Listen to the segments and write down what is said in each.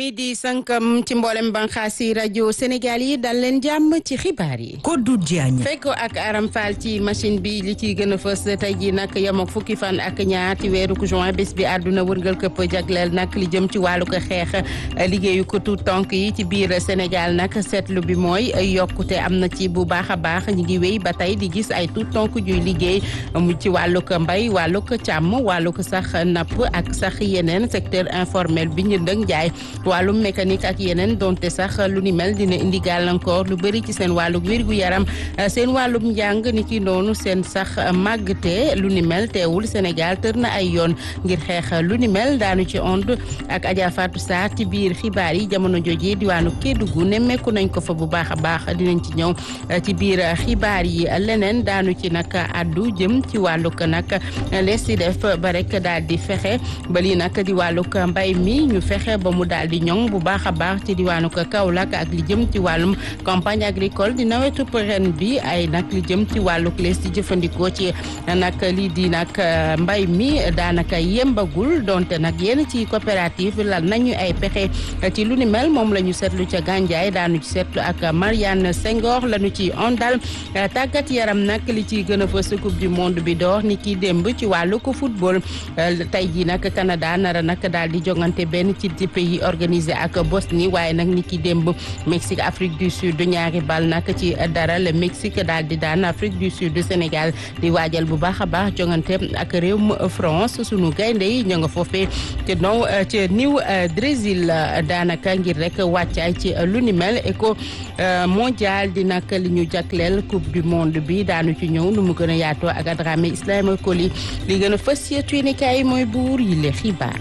yi di sankam ci mboolem banxaas yi rajo Sénégal yi dal leen jàmm ci xibaar yi. Kodou Diagne. fekko ak Aram Fall ci machine bi li ciy gën a fës tey jii nag yem ak fukki fan ak ñaar ci weeru juin bés bi àdduna wërngal këpp jagleel nag li jëm ci wàllu ko xeex liggéeyu ko tuut tonk yi ci biir Sénégal nag seetlu bi mooy yokkute am na ci bu baax a baax ñi ngi wéy ba tey di gis ay tuut tonk juy liggéey mu ci wàllu ko mbay wàllu ko càmm wàllu ko sax napp ak sax yeneen secteur informel bi njënd ak njaay wàllum mécanique ak yeneen donte sax lu ni mel dina indi gàllankoor lu bëri ci seen wàllu wérgu yaram seen wàllum njàng ni ki noonu seen sax màggte lu ni mel teewul Sénégal tër na ay yoon ngir xeex lu ni mel daanu ci ond ak Adja Fatou Sarr ci biir xibaar yi jamono jooju diwaanu Kédougou nemmeeku nañ ko fa bu baax a baax dinañ ci ñëw ci biir xibaar yi leneen daanu ci nag addu jëm ci wàllug nag lees di def ba rek daal di fexe ba lii nag di wàllug mbay mi ñu fexe ba mu daal di ñoŋ bu baax a baax ci diwaanu Kaolack ak li jëm ci wàllum campagne agricole di nawetu ren bi ay nag li jëm ci wàllug lees di jëfandikoo ci nag lii di nag mbay mi daanaka yembagul donte nag yenn ci coopérative lal nañu ay pexe ci lu ni mel moom la ñu seetlu ca Gandiaye daanu ci seetlu ak Marianne Senghor lañu ci ondal tàggat yaram nag li ci gën a fës coupe du monde bi door ni ki démb ci wàllu ko football tey jii nag Canada nara nag daal di jongante benn ci pays organisé ak Bosnie waaye nag ni ki démb Mexique Afrique du Sud ñaari bal nag ci dara le Mexique daal di daan Afrique du Sud Sénégal di waajal bu baax a baax jongante ak réewum France sunu gaynde yi ñoo nga foofee ci now ci New Brésil daanaka ngir rek wàccaay ci lu ni mel éco mondial di nag li ñu jagleel coupe du monde bi daanu ci ñëw nu mu gën a yaatoo ak Dramé Ismaïla Koli li gën a fës yéenekaay yi mooy buur yi le xibaar.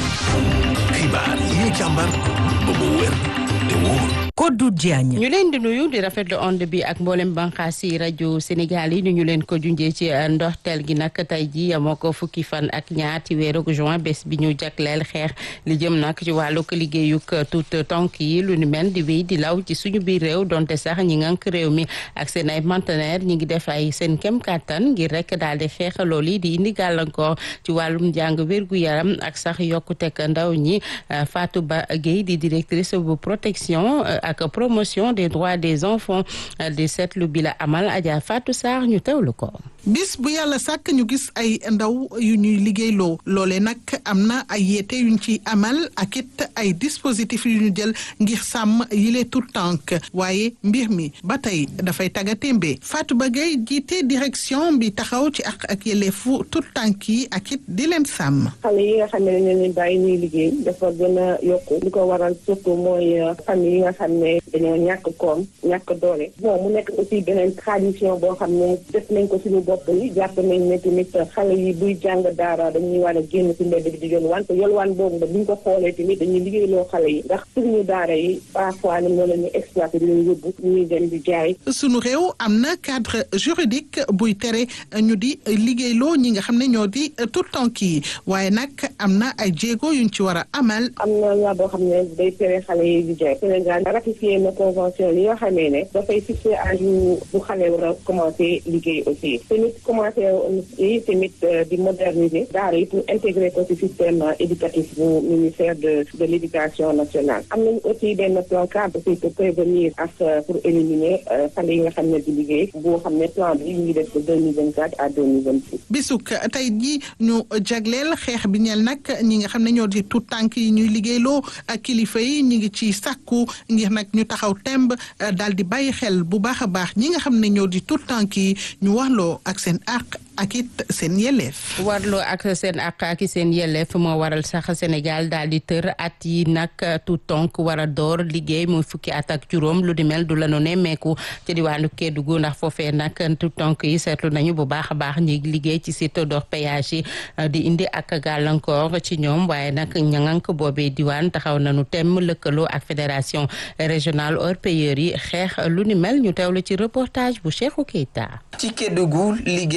xibaar yi ñu càmbar ba mu wér te wóor. Kodou Diagne. ñu leen di nuyu di rafetlu onde bi ak mboolem banqaas yi rajo Sénégal yi ñu leen ko junjee ci ndoxteel gi nag tey ji moo ko fukki fan ak ñaar ci weeru juin bés bi ñu jagleel xeex li jëm nag ci wàllug liggéeyug tout tonk yi lu ni mel di wéy di law ci suñu biir réew donte sax ñi ngànk réew mi ak seen ay partenaires ñi ngi def ay seen kem kàttan ngir rek daal di xeex loolu yi di indi gàllankoor ci wàllum njàng wérgu yaram ak sax yokkuteg ndaw ñi Fatou Ba Gueye di directrice bu protection. ak promotion des droits des enfants di seetlu bi la amal Adja Fatou Sarr ñu teewlu ko. bis bu yàlla sàkk ñu gis ay ndaw yu ñuy liggéeyloo loole nag am na ay yeete yuñ ci amal ak it ay dispositifs yu ñu jël ngir sàmm yile tout tànk waaye mbir mi ba tey dafay taggatémbe Fatou Bagay jiite direction bi taxaw ci ak ak yelleefu tout tànk yi ak it di leen sàmm. xale yi nga xam ne dañu leen bàyyi ñuy liggéey dafa gën a yokku li ko waral surtout mooy famille yi nga xam ne dañoo ñàkk koom ñàkk doole bon mu nekk aussi beneen tradition boo xam ne def nañ ko suñu bopp yi jàpp nañ ne tamit xale yi buy jàng daara dañuy war a génn ci mbedd bi di yolwaan te yolwaan boobu nag bu ñu ko xoolee tamit dañuy liggéeyloo xale yi ndax suñu daara yi parfois ni moo la ñu exploité di leen yóbbu ñuy dem di jaay suñu réew am na cadre juridique buy tere ñu di liggéeyloo ñi nga xam ne ñoo di tout temps yi waaye nag am na ay jéego yuñ ci war a amal am na loi boo xam ne day tere xale yi di jaay Sénégal ratifié na convention li nga xamee ne dafay fixé âge bu xale war a commencé liggéey aussi tamit commencé yi tamit di moderniser daara yi pour intégrer ko ci système éducatif bu ministère de de l' éducation nationale am nañu aussi benn plan cadre aussi pour prévenir ak pour éliminer xale yi nga xam ne di liggéey boo xam ne plan bi ñu ngi def de deux mille vingt quatre à deux mille vingt six bisuk tey ji ñu jagleel xeex bi ñeel nag ñi nga xam ne ñoo di tout tànk yi ñuy liggéeyloo ak kilifa yi ñu ngi ci sàkku ngir nag ñu taxaw temb daal di bàyyi xel bu baax a baax ñi nga xam ne ñoo di tout tànk yi ñu waxloo ak seen àq ak it seen yelleef. warloo ak seen àq ak seen yelleef moo waral sax Sénégal daal di tër at yi nag tout tonk war a door liggéey muy fukki at ak juróom lu di mel du la nu nemmeeku ci diwaanu Kédougou ndax foofee nag tout tonk yi seetlu nañu bu baax a baax ñi liggéey ci site d'orpaillage yi di indi ak gàllankoor ci ñoom waaye nag ñangank boobee diwaan taxaw nañu temm lëkkaloo ak fédération régionale orpailleurs yi xeex lu ni mel ñu teewlu ci reportage bu Cheikhou Keita. ci Kédougou liggéey gone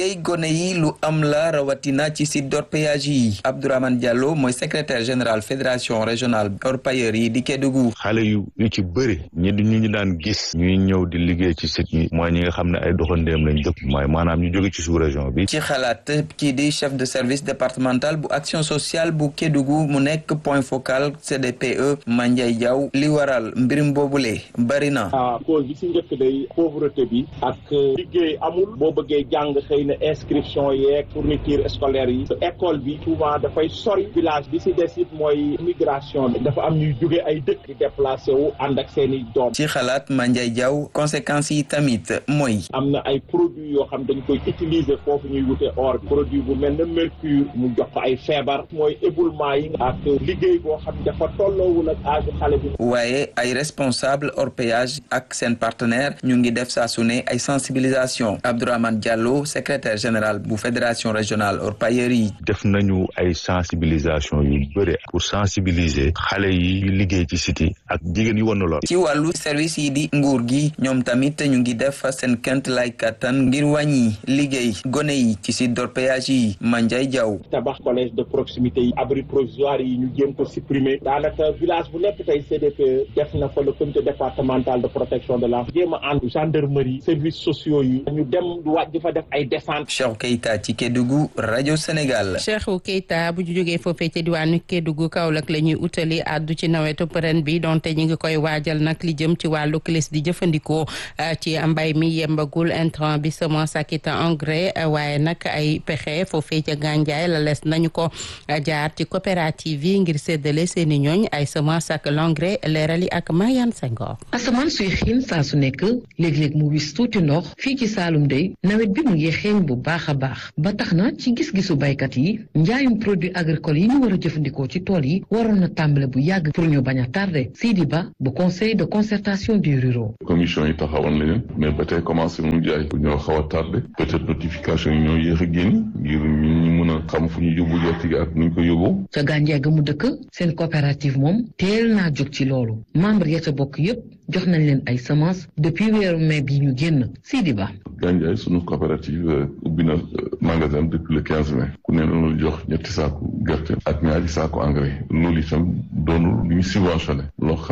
gone yi lu am la rawatina ci site d'orpaillage yi Abdourahmane Diallo mooy secrétaire général fédération régionale orpailleurs yi di Kédougou xale yu yu ci bëri ñi di ñu ñu daan gis ñuy ñëw di liggéey ci site yi mooy ñi nga xam ne ay doxandéem lañ dëkk mooy maanaam ñu jóge ci sous région bi ci xalaat kii di chef de service départemental bu action sociale bu Kédougou mu nekk point focal CDPE Mandiaye Diaw li waral mbirum boobule bari na cause bi si njëkk day pauvreté bi ak liggéey amul boo bëggee jàng xëy na inscription yeeg fourniture scolaire yi école bi souvent dafay sori village bi si des it mooy migration bi dafa am ñuy jóge ay dëkk di déplacé wu ànd ak seen i doom ci xalaat Mandiaye Diaw conséquences yi tamit mooy am na ay produits yoo xam dañ koy utiliser foofu ñuy wute or bi produit bu mel ne mercure mu jox ko ay feebar mooy éboulement yi ak liggéey boo xam dafa tolloowul ak âge xale bi waaye ay responsable orpaillage ak seen partenaire ñu ngi def saa su ne ay sensibilisation Abdourahmane Diallo secrétaire général bu fédération régionale orpailleurs yi def nañu ay sensibilisation yu bëri pour sensibiliser xale yi liggéey ci site yi ak jigéen yu wan lor ci wàllu service yi di nguur gi ñoom tamit ñu ngi def seen kent lay kattan ngir wàññi liggéey gone yi ci site d'orpaillage yi Mandiaye Diaw tabax collège de proximité yi abri provisoire yi ñu jéem ko supprimer daanaka village bu nekk tey CDP def na fa le comité départemental de protection de l'enfant jéem a ànd gendarmerie services sociaux yi ñu dem wàjj fa def ay descente Cheikh Keita ci Kédougou rajo Sénégal Cheikh Keita bu ñu jógee foofee ci diwaanu Kédougou Kaolack la ñuy utali àddu ci nawetu ren bi donte ñu ngi koy waajal nag li jëm ci wàllu clis di jëfandikoo ci mbay mi yembagul intrant bi semence ak it engrais waaye nag ay pexe foofee ca gànjaay la les nañu ko jaar ci coopérative yi ngir séddale seeni ñooñ ay semence ak l'engrais leerali ak Mariane Senghor asamaan suy xiin saa su nekk léeg-léeg mu wis tuuti ndox fii ci Saalum dey nawet bi mu ngi xeeñ bu baax a baax ba tax na ci gis-gisu baykat yi njaayum produit agricole yi ñu war a jëfandikoo ci tool yi waroon na tàmbale bu yàgg pour ñu bañ a tardé Sidi Ba bu conseil de concertation des ruraux commission yi taxawal na leen mais ba tey commencé mu jaay bu ñoo xaw a tardé peut-être notification yi ñoo yéex a génn ngir ñu mën a xam fu ñu yóbbu gerte gi ak nu ñu ko yóbbu ca gànjaay ga mu dëkk seen coopérative moom teel naa jóg ci loolu membre ya ca bokk yépp jox nañ leen ay semence depuis weeru mai bi ñu génn Sidi Ba Gandiaye sunu coopérative ubbi na magasin depuis le quinze mai ku ne loolu jox ñetti saaku gerte ak ñaari saaku engrais loolu itam doonul lu ñu subventionné loo xam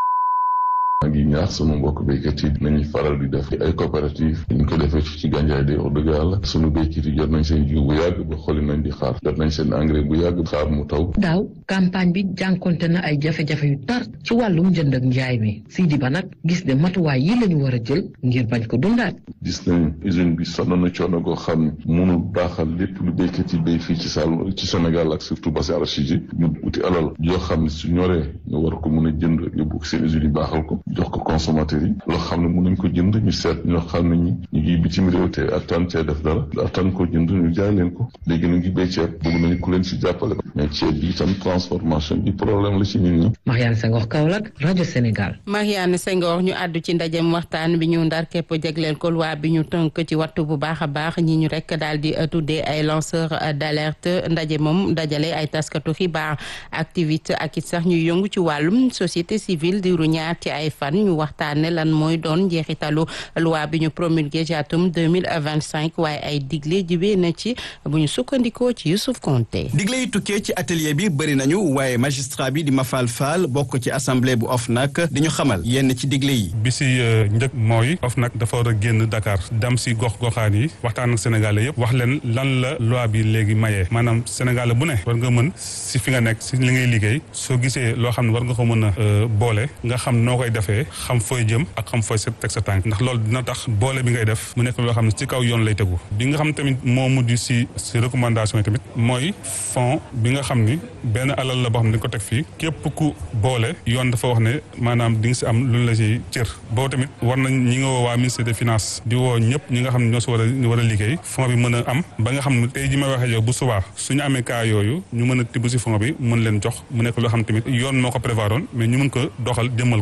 maa ngi ñaax sunu mbokk béykat yi nañuy faral di def ay coopérative ñu ko defee ci Gandiaye de wax dëgg yàlla sunu béykat yi jot nañ seen jiw bu yàgg ba xooli nañ di xaar jot nañ seen engrais bu yàgg xaar mu taw daaw campagne bi jànkonte na ay jafe-jafe yu tar ci wàllum njënd ak njaay mi Sidi Ba nag gis ne matuwaay yi la ñu war a jël ngir bañ ko dundaat gis nañ usine bi sonn na coono goo xam ne mënul baaxal lépp lu béykat yi béy fii ci Saloum ci Sénégal ak surtout bassin arachide yi ñu uti alal yoo xam ne su ñoree nga war ko mën a jënd yóbbu seen usine yi baaxal ko jox ko consommateur yi loo xam ne mën nañ ko jënd ñu seet ñoo xam ne ñi ñu ngi bitim réew te attan cee def dara attan ko jënd ñu jaay leen ko léegi na ngi béy ceeb bëgg nañu ku leen si jàppale mais ceeb bi itam transformation bi problème la ci nit ñi Mariane Senghor Kaolack rajo Sénégal Mariane Senghor ñu àddu ci ndajem waxtaan bi ñu ndar képp jagleel ko loi bi ñu tënk ci wattu bu baax a baax ñi ñu rek daal di tuddee ay lanceur d'alerte ndaje moom dajale ay taskatu xibaar activité ak it sax ñuy yëngu ci wàllum société civile diiru ñaar ci ay fan ñu waxtaane lan mooy doon njeexitalu loi bi ñu promulgué ci atum 2025 waaye ay digle jibee na ci bu ñu sukkandikoo ci Youssouf Konté digle yi tukkee ci atelier bi bëri nañu waaye magistrat bi di Mafal Fall bokk ci assemblée bu OFNAC di ñu xamal yenn ci digle yi bi si njëkk mooy OFNAC dafa war a génn Dakar dem si gox goxaan yi waxtaan ak sénégalais yëpp wax leen lan la loi bi léegi mayee maanaam sénégalais bu ne war nga mën si fi nga nekk si li ngay liggéey soo gisee loo xam ne war nga ko mën a boole nga xam noo koy defee xam fooy jëm ak xam fooy teg sa tànk ndax loolu dina tax boole bi ngay def mu nekk loo xam ne ci kaw yoon lay tegu bi nga xam tamit moo mujj si si recommandation yi tamit mooy fond bi nga xam ni benn alal la boo xam ne dañ ko teg fii képp ku boole yoon dafa wax ne maanaam di nga si am lu la si cër boobu tamit war nañ ñi nga woo waa ministère des finances di woo ñëpp ñi nga xam ne ñoo si war a war a liggéey fond bi mën a am ba nga xam ne tey ji may waxee yow bu subaa suñu amee cas yooyu ñu mën a tibb si fond bi mën leen jox mu nekk loo xam tamit yoon moo ko prévoiroon mais ñu mën ko doxal jëmmal ko ñiy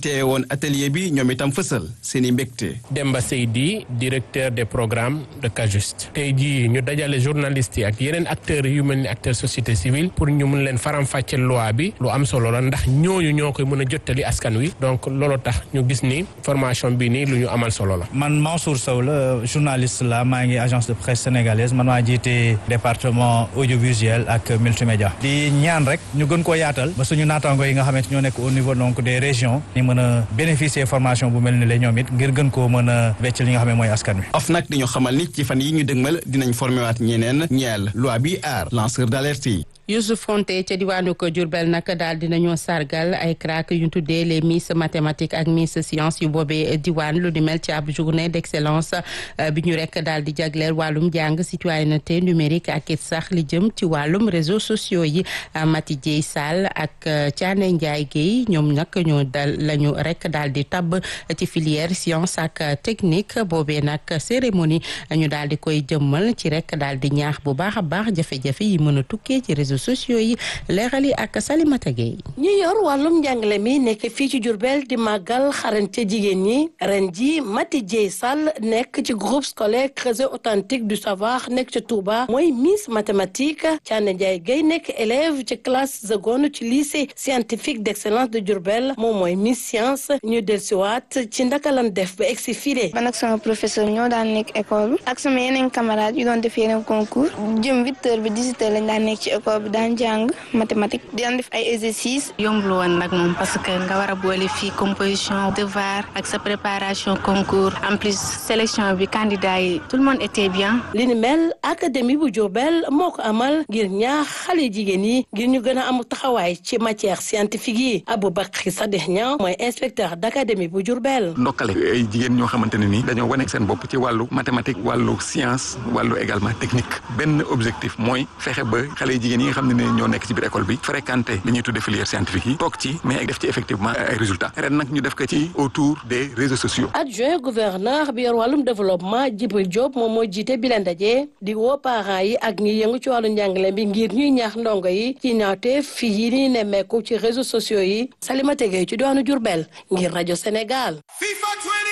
teewe woon atelier bi ñoom itam fësal seen i mbégte. Demba Seydi directeur des programmes de Cajuste tey jii ñu dajale journalistes yi ak yeneen acteurs yu mel ni acteur société civile pour ñu mun leen faram-fàcce loi bi lu am solo la ndax ñooñu ñoo koy mën a jottali askan wi donc loolu tax ñu gis ni formation bi nii lu ñu amal solo la. man Mansour Sow la journaliste la maa ngi agence de presse sénégalaise man maa jiite département audiovisuel ak multimédia di ñaan rek ñu gën koo yaatal ba suñu naataango yi nga xamante ñoo nekk au niveau donc des régions ñu mën a bénéficier formation bu mel ni la ñoom it ngir gën koo mën a wecc li nga xam ne mooy askan wi. OFNAC di ñu xamal ni ci fan yi ñu dëgmal dinañ formé waat ñeneen ñeel loi bi aar lanceur d'alerte yi. Youssouf Konté ca diwaanu ko Diourbel nag daal dinañoo sargal ay crack yu ñu tuddee les miss mathématiques ak miss science yu boobee diwaan lu di mel ci ab journée d'excellence bi ñu rek daal di jagleel wàllum jàng citoyenneté numérique ak it sax li jëm ci wàllum réseaux sociaux yi Mati Dieye Sall ak Thiané Ndiaye Guèye ñoom nag ñoo dal lañu rek daal di tabb ci filière science ak technique boobee nag cérémonie ñu daal di koy jëmmal ci rek daal di ñaax bu baax a baax jafe-jafe yi mën a tukkee ci réseaux sociaux yi leeral yi ak Salimata Gueye ñi yor wàllum njàngale mi nekk fii ci Diourbel di màggal xarañte jigéen ñi ren ji Mati Dieye Sall nekk ci groupe scolaire Creuset authentique du savoir nekk ci Touba mooy Miss mathématique Thiané Ndiaye Guèye nekk élève ci classe seconde ci lycée scientifique d'excellence de Diourbel moom mooy Miss science ñu dellusiwaat ci ndaka lan def ba egsi file man ak sama professeur ñoo daan nekk école bi ak sama yeneen camarades yu doon def yeneen concours jëm huit heures bi dix-huit heures lañ daan nekk ci école bi daan jàng mathématique di daan def ay exercices. yombul woon nag moom parce que nga war a boole fii composition devoir ak sa préparation concours en plus sélection bi candidat yi tout le monde était bien. li ni mel académie bu Diourbel moo ko amal ngir ñaax xale jigéen yi ngir ñu gën a am taxawaay ci matière scientifique yi Aboubacry Sadikh Niang mooy inspecteur d'académie bu Diourbel. ndokkale ay jigéen ñoo xamante ne nii dañoo wane seen bopp ci wàllu mathématique wàllu science wàllu également technique benn objectif mooy fexe ba xale jigéen yi nga xam ne ñoo nekk ci biir école bi fréquenté li ñuy tuddee filière scientifique yi toog ci mais def ci effectivement ay résultats ren nag ñu def ko ci autour des réseaux sociaux. adjoint gouverneur bi yor wàllum développement Djibril Diop moom moo jiite bi leen daje di woo parents yi ak ñi yëngu ci wàllu njàngale bi ngir ñuy ñaax ndongo yi ci ñaawte fii yi ni nemmeeku ci réseaux sociaux yi Salimata Gueye ci doonu Diourbel ngir rajo Sénégal.